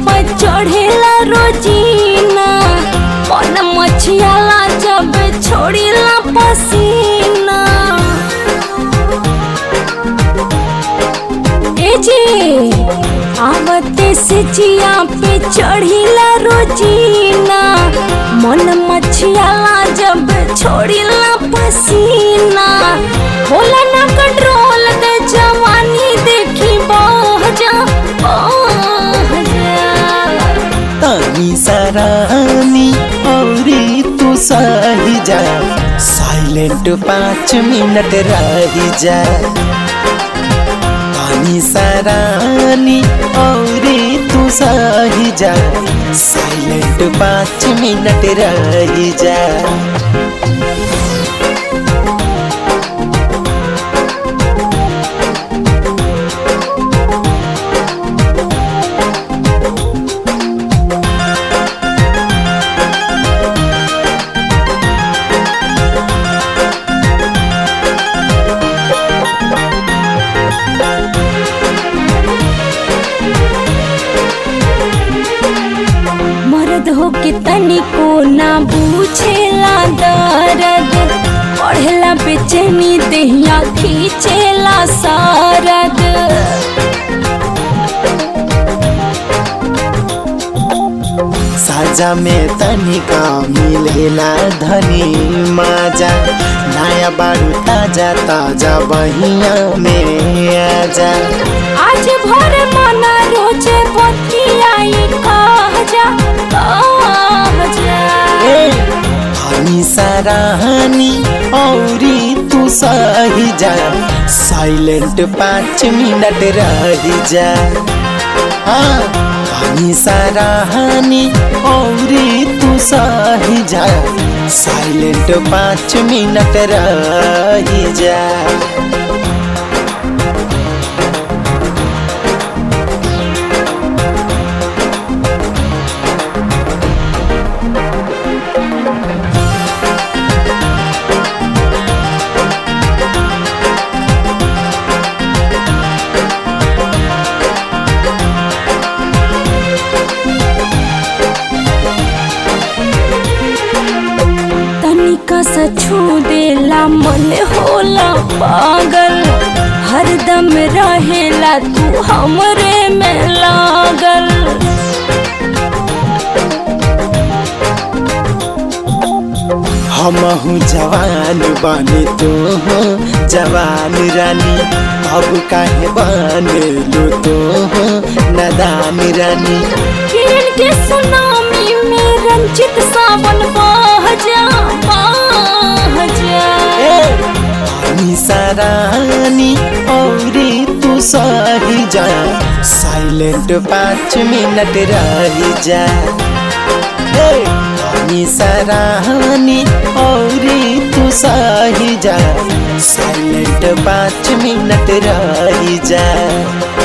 पर चढ़ेला रोजीना मन मछियाला जब छोड़ीला पसीना ए जी आवते से जिया पे चढ़ीला रोजीना मन मछियाला जब छोड़ीला पसीना होला ना कंट्रोल दे जवानी देखी बह जा बह जा तनी सरानी औरी तू सही जा साइलेंट पाँच मिनट रही जा तनी सरानी औरी तू सही जा साइलेंट पाँच मिनट रही जा मर्द हो के तनिको ना बूझेला दर्द पढ़ेला बेचैनी देहिया खींचेला सारद साजा में तनिका मिलेला धनी माजा नया बारू ताजा ताजा बहिया में आजा आज भर मना रोजे बतियाई कह जा कह जा ए, हनी सराहनी औरी तू सही जा साइलेंट पाँच मिनट रही जा हाँ हनी सराहनी औरी तू सही जा साइलेंट पाँच मिनट रही जा तनिका सा छू देला मन होला पागल हरदम रहेला तू हमरे में लागल हमहू जवान बने तू हो जवान रानी अब काहे बन लो तू हो नदान रानी किरण के सुनामी में रंजित सावन बह जा बह जा हनी सरानी औरी तू सही जा साइलेंट पाँच मिनट रही जा ए, हनी सरानी औरी तू सही जा साइलेंट पाँच मिनट रही जा